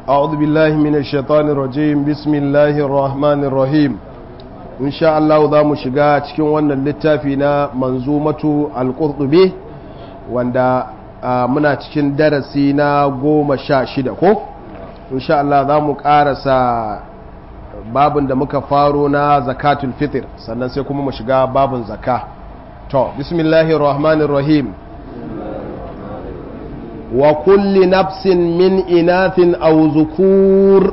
أعوذ بالله من الشيطان الرجيم بسم الله الرحمن الرحيم إن شاء الله ذا مشغا cikin wannan littafi na manzumatu al-qurtubi wanda muna cikin darasi na goma sha shida ko insha Allah za mu karasa babin da muka faro na zakatul fitr sannan sai kuma mu shiga babin zaka to bismillahir rahmanir rahim wa kulli nafsin min inathin aw zukur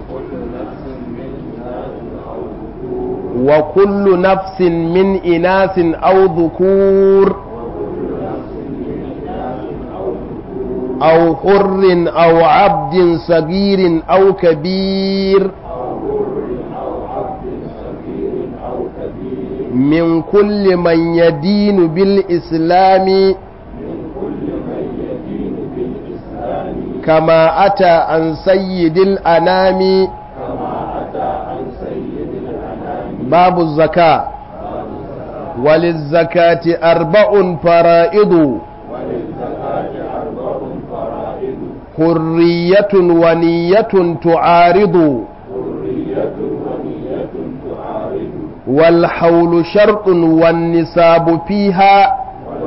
wa kullu nafsin min inathin aw dhukur أو حر أو عبد صغير أو كبير من كل من يدين بالإسلام كما أتى عن سيد الأنام باب الزكاة وللزكاة أربع فرائض حرية ونية تعارض والحول شرط والنساب فيها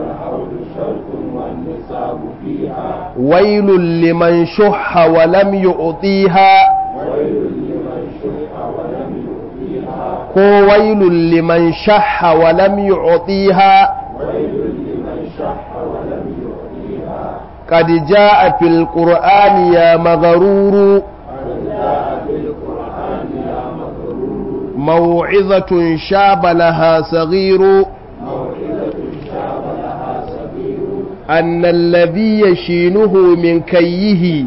ويل لمن شح ولم يعطيها كو ويل لمن شح ولم يعطيها قد جاء في القرآن يا مغرور موعظة شاب لها صغير أن الذي يشينه من كيه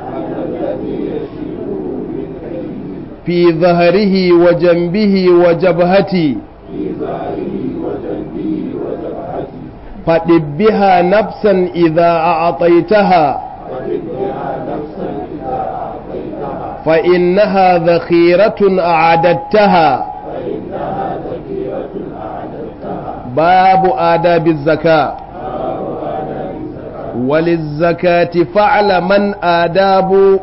في ظهره وجنبه وجبهته فدب بها نفسا إذا أعطيتها فإنها ذخيرة أعددتها باب آداب الزكاة وللزكاة فعل من آداب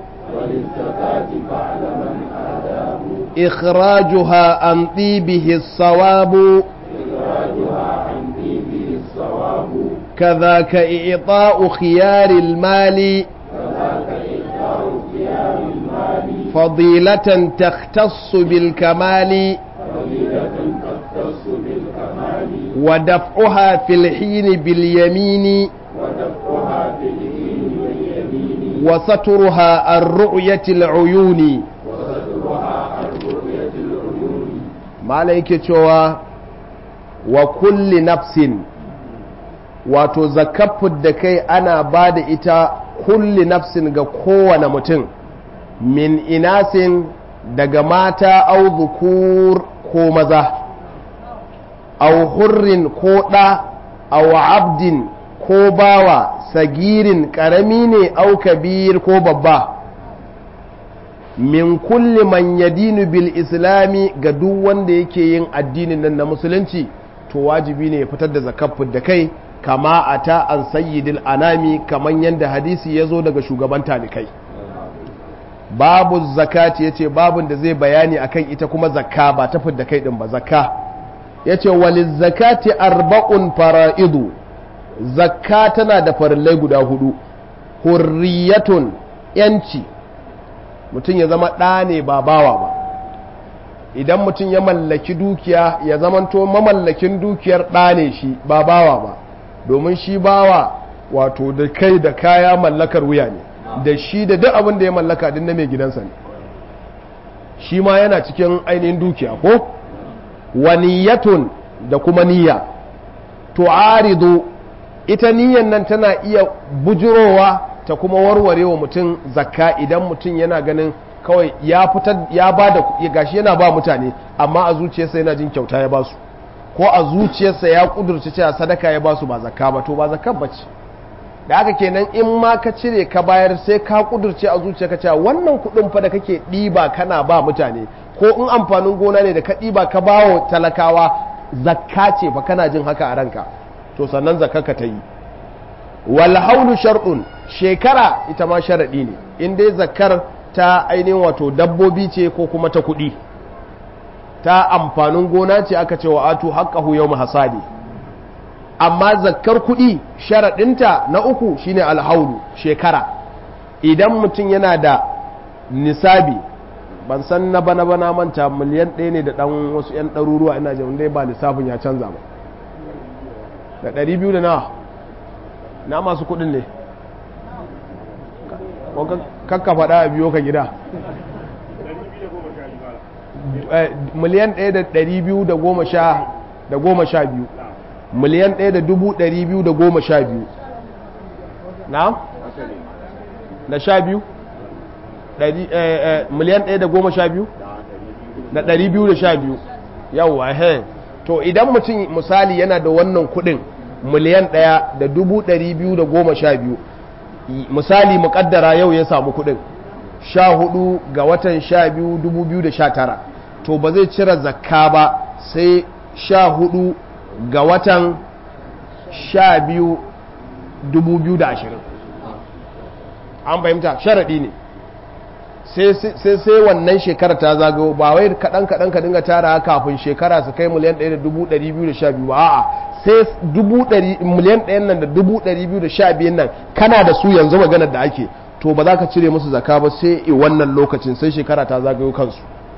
إخراجها عن طيبه الصواب كذاك إعطاء خيار المال فضيلة تختص بالكمال ودفعها في الحين باليمين وسترها الرؤية العيون ما عليك وكل نفس wato zakafin da kai ana ba da ita kulli nafsin ga kowane mutum min inasin daga mata au zukur ko maza au hurrin ko ɗa au abdin ko bawa sagirin ƙarami ne au kabir ko babba min kulli man yadinu bil islami ga duk wanda yake yin addinin nan na musulunci to wajibi ne ya fitar da zakafin da kai kama a ta an sayyidil anami kaman yadda hadisi ya zo daga shugaban talikai babu zakati ya ce babun da zai bayani akan ita kuma zakka ba ta da kai din ba zakka ya ce walin zakati arba'un fara'idu zakka tana da farillai guda hudu hurriyatun yanci mutum ya zama ɗa ne ba bawa ba idan mutum ya mallaki dukiya ya zamanto mamallakin dukiyar ɗa ne shi ba bawa ba domin shi bawa wato da kai da kaya mallakar wuya ne da shi da duk abin da ya mallaka din na mai gidansa ne shi ma yana cikin ainihin dukiya ko waniyatun da kuma niyya tu'aridu ita niyyan nan tana iya bujurowa ta kuma warware wa mutum zakka idan mutum yana ganin kawai ya fitar ya ba da gashi yana ba mutane amma a zuciyarsa yana jin kyauta ya ba su ko a zuciyarsa ya kudurci cewa sadaka ya basu ba zakka ba to ba zakka bace da haka kenan in ma ka cire ka bayar sai ka kudurce a zuciyarka cewa wannan kudin fa da kake ɗiba kana ba mutane ko in amfanin gona ne da ka ɗiba ka bawa talakawa zakka ce fa kana jin haka a ranka to sannan zakka ka ta yi wal haulu shar'un shekara ita ma sharadi ne in dai zakkar ta ainihin wato dabbobi ce ko kuma ta kuɗi ta amfanin gona ce aka ce wa atu haqqahu yawm hasadi amma zakkar kuɗi sharaɗinta na uku shine alhaulu shekara idan mutum yana da nisabi ban san na bana bana manta miliyan ɗaya ne da ɗan wasu 'yan ɗaruruwa ina jin dai ba lissafin ya canza ba da ɗari biyu da na na masu kuɗin ne kakka faɗa a biyo ka gida miliyan ɗaya da ɗari biyu da goma sha da goma sha biyu miliyan ɗaya da dubu ɗari biyu da goma sha biyu na? da sha biyu? miliyan ɗaya da goma sha biyu? da ɗari biyu da sha biyu yawwa he to idan mutum misali yana da wannan kuɗin miliyan ɗaya da dubu ɗari biyu da goma sha biyu misali muƙaddara yau ya samu kuɗin sha hudu ga watan sha biyu dubu biyu da sha tara to ba zai cire zakka ba sai sha hudu ga watan sha biyu dubu biyu da ashirin an fahimta sharaɗi ne sai sai wannan shekara ta zagayo ba wai kaɗan kaɗan ka dinga tara kafin shekara su kai miliyan ɗaya da dubu ɗari biyu da sha biyu ba a'a sai dubu ɗari miliyan ɗayan nan da dubu ɗari biyu da sha biyun nan kana da su yanzu maganar da ake to ba za ka cire musu zaka ba sai i wannan lokacin sai shekara ta zagayo kansu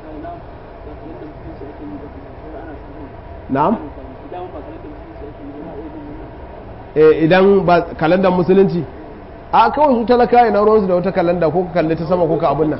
na'am idan ba kalandar musulunci a kawai su talaka ina ruwansu da wata kalanda ko ka kalli ta sama ko ka abin nan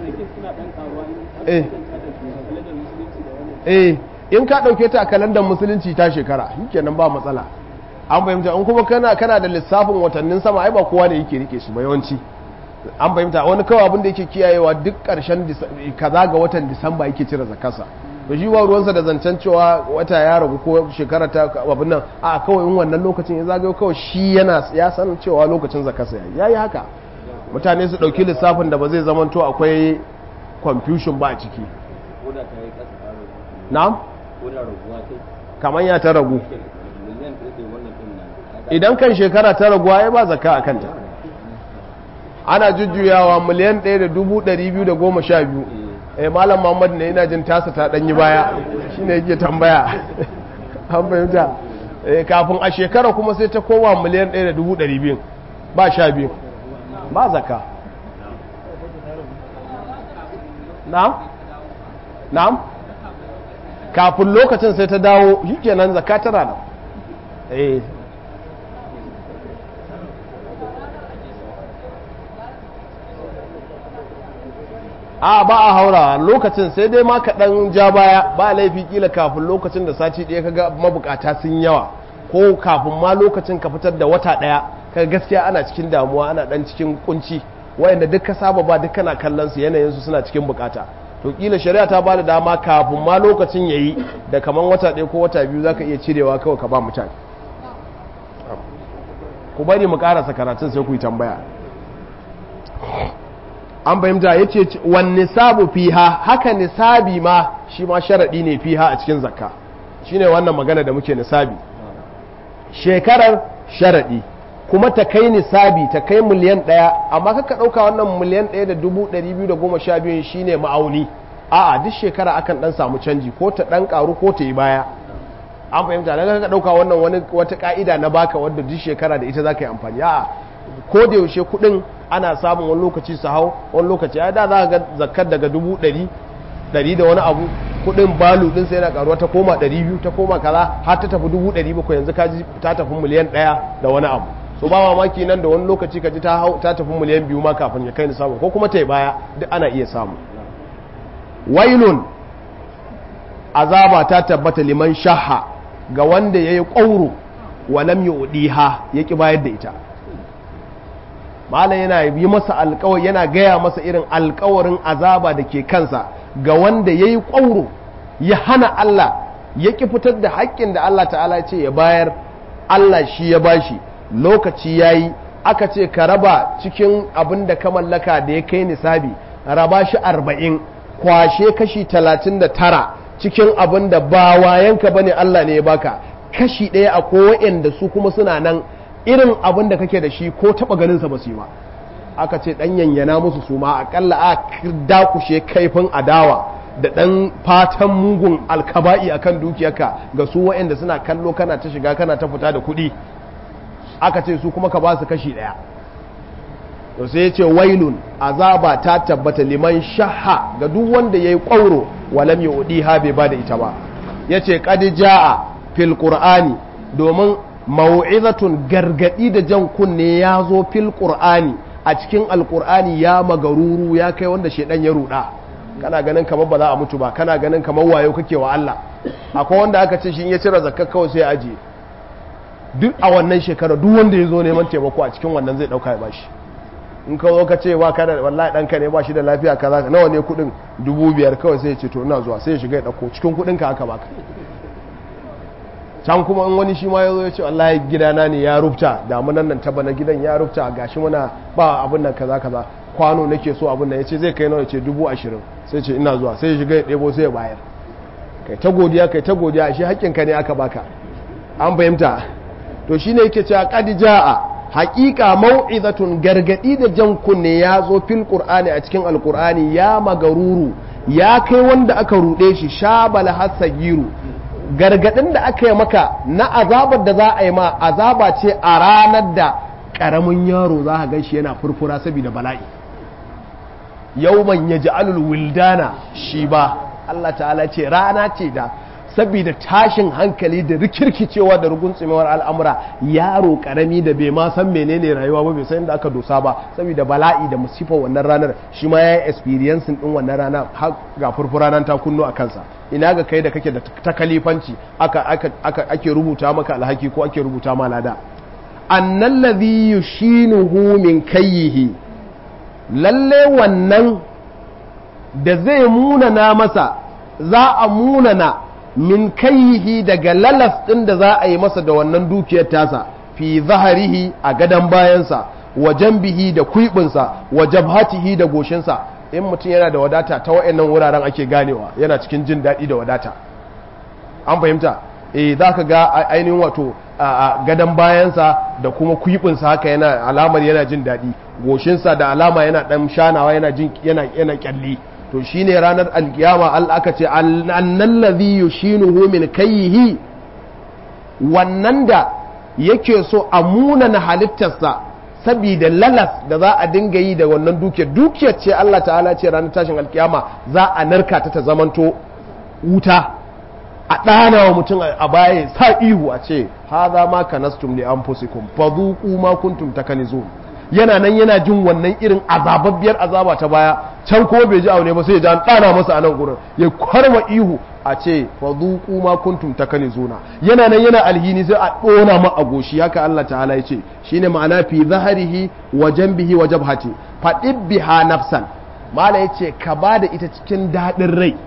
eh in ka dauke ta a kalandar musulunci ta shekara kenan ba matsala an fahimta in kuma kana kana da lissafin watannin sama ai ba kowa ne yake rike shi ba yawanci an fahimta wani kawai abin da yake kiyayewa duk karshen kaza ga watan disamba yake cire zakarsa to shi ba ruwansa da zancen cewa wata ya ragu ko shekara ta abin nan a kawai in wannan lokacin ya zagayo kawai shi yana ya san cewa lokacin zakarsa ya yi haka mutane su ɗauki lissafin da ba zai zamanto akwai confusion ba a ciki na'am kamar ya ta ragu idan kan shekara ta raguwa ya ba zaka a kanta ana jujjuyawa miliyan ɗaya da dubu ɗari biyu da goma sha biyu eh malam muhammad ne ina jin tasa ta ɗanyi baya shine yake tambaya an fahimta kafin a shekara kuma sai ta koma miliyan ɗaya da dubu ɗari biyu ba sha biyu ba zaka na'am na'am kafin lokacin sai ta dawo shi kenan zaka tana nan eh a ba a haura lokacin sai dai ma kaɗan ja baya ba laifi kila kafin lokacin da sati ɗaya kaga mabukata sun yawa ko kafin ma lokacin ka fitar da wata ɗaya kaga gaskiya ana cikin damuwa ana ɗan cikin kunci wayanda duk ka saba ba duk kana kallon su yanayin su suna cikin bukata to kila shari'a ta bada dama kafin ma lokacin yayi da kaman wata ɗaya ko wata biyu zaka iya cirewa kawai ka ba mutane ku bari mu karasa karatun sai ku yi tambaya an fahimta ya ce wan nisabu fiha haka nisabi ma shi ma sharaɗi ne fiha a cikin zakka shine wannan magana da muke nisabi shekarar sharaɗi kuma ta kai nisabi ta kai miliyan ɗaya amma kaka ɗauka wannan miliyan ɗaya da dubu ɗari biyu da goma sha biyu shine ma'auni a'a duk shekara akan ɗan samu canji ko ta ɗan ƙaru ko ta yi baya an fahimta daga kaka ɗauka wannan wani wata ƙa'ida na baka wadda duk shekara da ita za ka yi amfani a'a ko da yaushe kuɗin ana samun wani lokaci su hau wani lokaci ya da za ga zakar daga dubu ɗari ɗari da wani abu kuɗin balu ɗin sai yana ƙaruwa ta koma ɗari biyu ta koma kaza har ta tafi dubu ɗari bakwai yanzu kaji ta tafi miliyan ɗaya da wani abu so ba mamaki nan da wani lokaci kaji ta hau ta tafi miliyan biyu ma kafin ya kai ni samu ko kuma ta yi baya duk ana iya samu wailun azaba ta tabbata liman shaha ga wanda ya yi ƙwauro wa lam yu'diha ya ki bayar da ita malam yana yi masa alkawari yana gaya masa irin alkawarin azaba da ke kansa ga wanda ya yi ƙwauro ya hana Allah ya ƙi fitar da haƙƙin da Allah ta'ala ce ya bayar Allah shi ya bashi lokaci ya yi aka ce ka raba cikin abin da ka mallaka da ya kai nisabi raba shi arba'in kwashe kashi talatin da tara cikin abin da ba wayanka bane Allah ne ya baka kashi ɗaya a da su kuma suna nan irin abin da kake da shi ko taɓa ganinsa ba su yi ba aka ce dan yanyana musu su ma akalla a dakushe kaifin adawa da dan fatan mugun alkaba'i akan dukiyarka ga su waɗanda suna kallo kana ta shiga kana ta fita da kuɗi aka ce su kuma ka ba su kashi ɗaya to sai ya ce wailun azaba ta tabbata liman shaha ga duk wanda ya yi ƙwauro walam ya udi ha bai ba da ita ba ya ce ja'a fil qur'ani domin mau'izatun gargadi da jan kunne ya zo fil qur'ani a cikin alqur'ani ya magaruru ya kai wanda shedan ya ruda kana ganin kamar ba za a mutu ba kana ganin kamar wayo kake wa Allah akwai wanda aka ce shi in ya cire zakka kawai sai ya ajiye duk a wannan shekara duk wanda ya zo neman taimako a cikin wannan zai dauka ya bashi in ka zo ka ce ba kada wallahi ɗanka ne ba shi da lafiya kaza nawa ne kuɗin dubu biyar kawai sai ya ce to ina zuwa sai ya shiga ya ɗauko cikin kuɗin ka haka baka can kuma in wani shi ma ya zo ya ce wallahi gidana ne ya rufta damunan nan taba na gidan ya rufta gashi muna ba abin nan kaza kaza kwano nake so abin nan ya ce zai kai nawa ya ce dubu ashirin sai ce ina zuwa sai ya shiga ya ɗebo sai ya bayar kai ta godiya kai ta godiya shi haƙƙinka ne aka baka an fahimta to shine yake cewa qad jaa haƙiƙa mau'izatun gargadi da jan kunne ya zo fil qur'ani a cikin alqur'ani ya magaruru ya kai wanda aka ruɗe shi shabal hasagiru gargadin da aka yi maka na azabar da za a yi ma azaba ce a ranar da ƙaramin yaro za a ganshi yana furfura saboda bala'i yawman yaj'alul wildana shi ba Allah ta'ala ce rana ce da saboda tashin hankali da rikirkicewa da ruguntsumewar al'amura yaro karami da bai ma san menene rayuwa ba bai san inda aka dosa ba saboda bala'i da musifar wannan ranar shi ma ya yi experience din wannan rana har ga furfura nan ta kunno a kansa ina ga kai da kake da takalifanci aka aka ake rubuta maka alhaki ko ake rubuta ma lada annal ladhi yushinuhu min kayyihi lalle wannan da zai munana masa za a munana min kaihi daga lalas ɗin da za a yi masa da wannan dukiyar tasa fi zaharihi a gadon bayansa wa jambihi da kuibinsa wa jabhatihi da goshinsa in mutum yana da wadata ta wa'annan wuraren ake ganewa yana cikin jin daɗi da wadata an fahimta eh za ka ga ainihin wato a gadon bayansa da kuma kuibinsa haka yana alamar yana jin daɗi goshinsa da alama yana ɗan shanawa yana jin yana yana kyalli to shine ranar alkiyama Allah aka ce annan ladhi yushinuhu min kayhi wannan da yake so a munana halittarsa saboda lalas da za a dinga yi da wannan dukiyar dukiyar ce Allah ta'ala ce ranar tashin alkiyama za a narka ta ta zamanto wuta a ɗana wa mutum a baya sa ihu a ce haza ma kanastum li anfusikum fadhuqu ma kuntum takanizun yana nan yana jin wannan irin azababbiyar azaba ta baya can ko bai ji aune ba sai ya ji an ɗana masa a nan gurin ya kwarma ihu a ce fa zuqu ma kuntum takanizuna yana nan yana alhini sai a ɗona ma a goshi haka Allah ta'ala ya ce shine ma'ana fi zaharihi wa janbihi wa jabhati fa biha nafsan mala yace ka bada ita cikin daɗin rai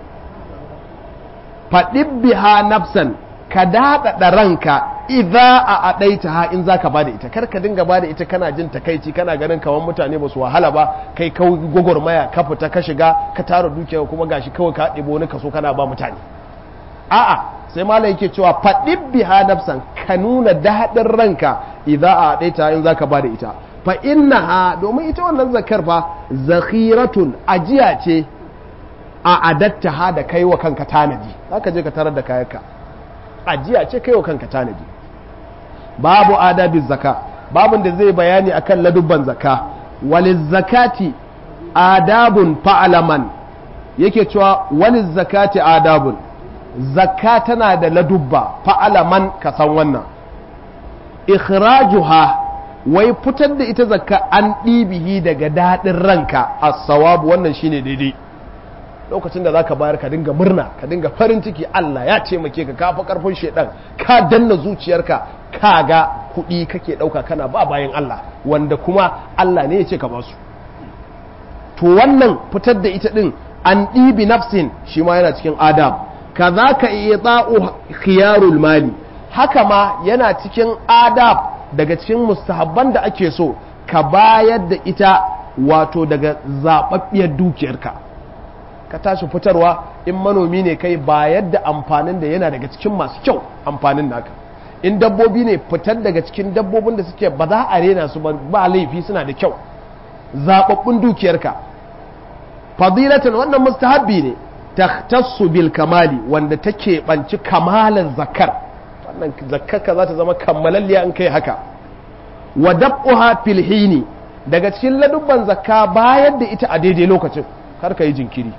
fa biha nafsan ka daɗaɗa ranka idza a adaita ha in zaka bada ita kar ka dinga bada ita kana jin takaici kana ganin kamar mutane ba su wahala ba kai kawai gwagwarmaya ka fita ka shiga ka tara dukiya kuma gashi kawai ka ɗebo wani kaso kana ba mutane a'a sai malam yake cewa faɗin biha nafsan ka nuna daɗin ranka idza a adaita in zaka bada ita fa innaha domin ita wannan zakar fa zakhiratun ajiya ce a adatta ha da kai wa kanka tanadi zaka je ka tarar da kayanka ajiya ce kai wa kanka tanadi babu adabin zaka babun da zai bayani akan ladubban zaka waliz zakati adabun fa'alaman yake cewa waliz zakati adabun zakka tana da ladubba fa'alaman ka san wannan ikhrajuha wai fitar da ita zakka an ɗibihi daga daɗin ranka as-sawabu wannan shine daidai lokacin da zaka bayar ka dinga murna ka dinga farin ciki Allah ya taimake ka kafa karfin shedan ka danna zuciyarka ka ga kuɗi kake ɗauka kana ba bayan Allah wanda kuma Allah ne ya ce ka ba su to wannan fitar da ita ɗin an ɗibi nafsin shi ma yana cikin adab ka za ka iya tsa'u khiyarul mali haka ma yana cikin adab daga cikin mustahabban da ake so ka bayar da ita wato daga zaɓaɓɓiyar dukiyarka ka tashi fitarwa in manomi ne kai bayar da amfanin da yana daga cikin masu kyau amfanin naka in dabbobi ne fitar daga cikin dabbobin da suke ba za a rena su ba laifi suna da kyau zababbun dukiyarka fadilatan wannan mustahabbi ne tahtassu bil kamali wanda take banci kamalan zakar wannan zakkarka za ta zama kammalalliya in kai haka wa dab'uha fil hini daga cikin ladubban zakka bayar da ita a daidai lokacin kar ka yi jinkiri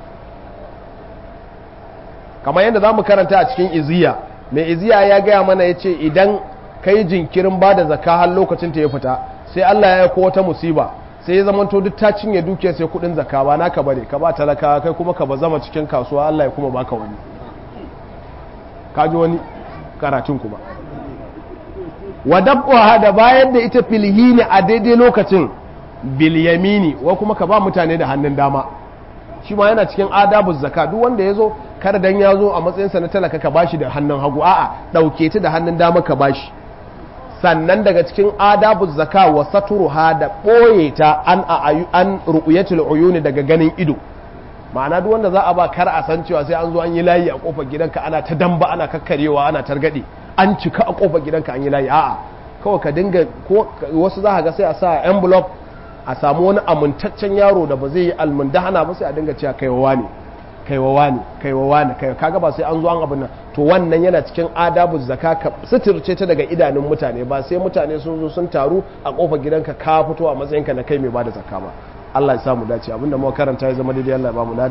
kamar yadda za mu karanta a cikin iziya mai iziya ya gaya mana ya ce idan ka yi jinkirin ba da zakka har lokacin ta ya fita sai Allah ya ko wata musiba sai ya zama duk ta cinye dukiyar sai kudin zakka ba naka bane ka ba talaka kai kuma ka ba zama cikin kasuwa Allah ya kuma baka wani ka ji wani karatun kuma wa dab'uha da bayar da ita filhini a daidai lokacin bil yamini wa kuma ka ba mutane da hannun dama shi ma yana cikin adabu zakka duk wanda ya zo kar dan ya zo a matsayinsa na talaka ka bashi da hannun hagu a'a dauke ta da hannun dama ka bashi sannan daga cikin adabu zakka wa saturuha da boye ta an an ru'yatul uyuni daga ganin ido ma'ana duk wanda za a ba kar a san cewa sai an zo an yi layi a kofar gidanka ana ta damba ana kakkarewa ana targade an cika a kofar gidanka an yi layi a'a kawai ka dinga ko wasu za ga sai a sa envelope a samu wani amintaccen yaro da ba zai yi almundahana ba sai a dinga cewa kaiwawa ne kaiwawa ne kaiwawa ne kai kaga ba sai an zo an abin nan to wannan yana cikin adabu zakka ka suturce ta daga idanun mutane ba sai mutane sun zo sun taru a kofar gidanka ka fito a matsayinka na kai mai bada zakka ba Allah ya samu dace abinda muka karanta ya zama daidai Allah ya ba mu